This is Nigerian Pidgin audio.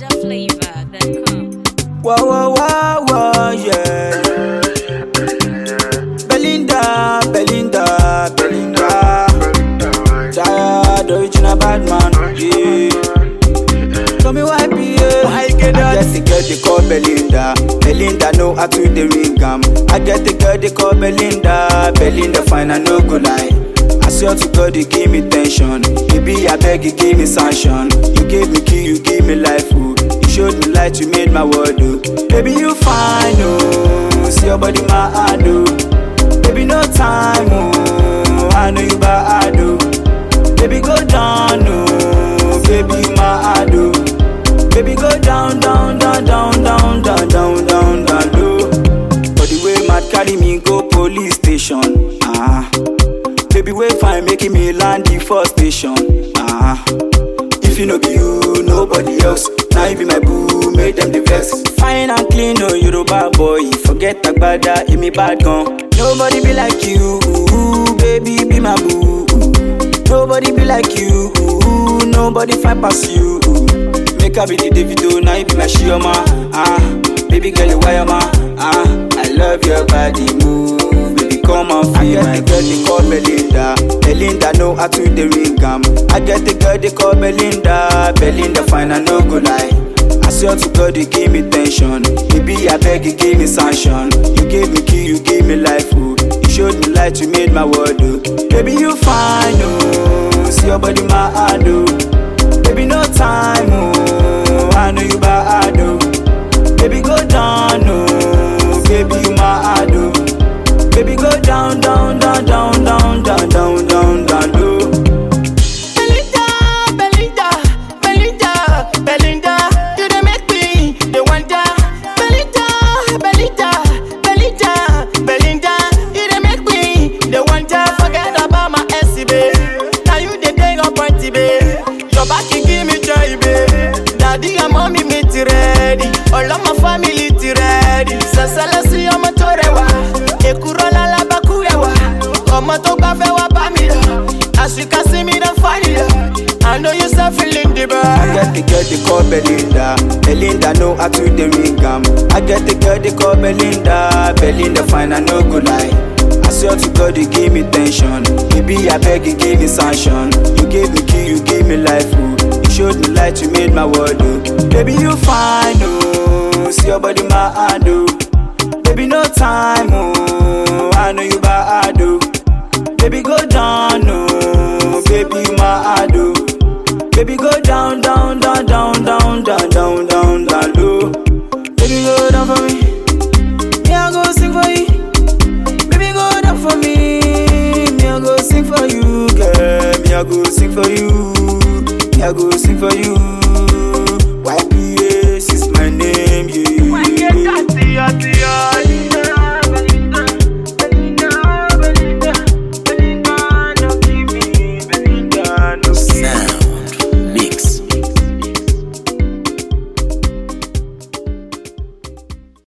NigerFlavor.com. Whoa, whoa, whoa, whoa, yeah. Belinda, Belinda, Belinda. Tired, original bad man, yeah. Tell me why, yeah. I get I get the girl they call Belinda. Belinda know how to the ring am. I get the girl they call Belinda. Belinda fine, I no go lie. I swear to God, you give me tension. Baby, I beg you, give me sanction. You gave me key, you give me life, oh. You showed me light, you made my world, oh. Baby, you fine, oh. See your body, my heart, oh. Baby, no time, oh. I know you bad, oh. Baby, go down, oh. Baby, my heart, oh. Baby, go down, down, down, down, down, down, down, down, down, low. But the way mad carry me go police station, ah. Baby, wait fine, making me land the first station, ah. If you know be you, nobody else. Now you be my boo, make them the vex. Fine and clean, no Yoruba boy. Forget Agbada, you me bad gun. Nobody be like you, ooh, baby, be my boo. Nobody be like you, ooh, nobody fight past you. Ooh. Make her be the Davido, now you be my Shioma. Ah, baby girl, you wire ma. Ah, I love your body move, baby come and feel my I get the girl they call Belinda, Belinda know how to the ring am. I get the girl they call Belinda, Belinda fine I no go lie. I swear to God you give me tension, baby I beg you give me sanction. You gave me key, you gave me life, oh. You showed me light, you made my world, oh. Baby you fine, oh. See your body my heart, oh. Baby, no time, oh. I know you bad, oh. Baby, go down, oh. Baby, you my heart, oh. Baby, go down, down, down, down, down, down, down, down, down, low. Belinda, Belinda, Belinda, Belinda, you dey make me dey wonder. Belinda, Belinda, Belinda, Belinda, you dey make me dey wonder. Forget about my SC, babe. Now you dey dey on party, babe. Your back you give me joy, babe. Daddy and mommy me ti ready, all of my family ti ready. Sasala sí ọmọ tó rẹwà, èkúrọ́ lálábàkú rẹwà. Ọmọ tó gbà fẹ́ wá bá mi lọ. As you can see me, don't find it. I know you start feeling the I burn. get the girl they call Belinda. Belinda know how to the ring am. I get the girl they call Belinda. Belinda fine, I no go lie. I swear to God you give me tension. Baby, I beg you give me sanction. You gave me key, you gave me life, oh. You showed me light, you made my world, oh. Baby, you fine, oh. See your body, my hand, oh. Baby, no time, oh. I know you bad, oh. Baby, go down, no. Baby, you my heart, oh. Baby, go down, down, down, down, down, down, down, down, down, low. Baby, go down for me. Me, I go sing for you. Baby, go down for me. Me, I go sing for you, girl. Me, I go sing for you. Me, I go sing for you.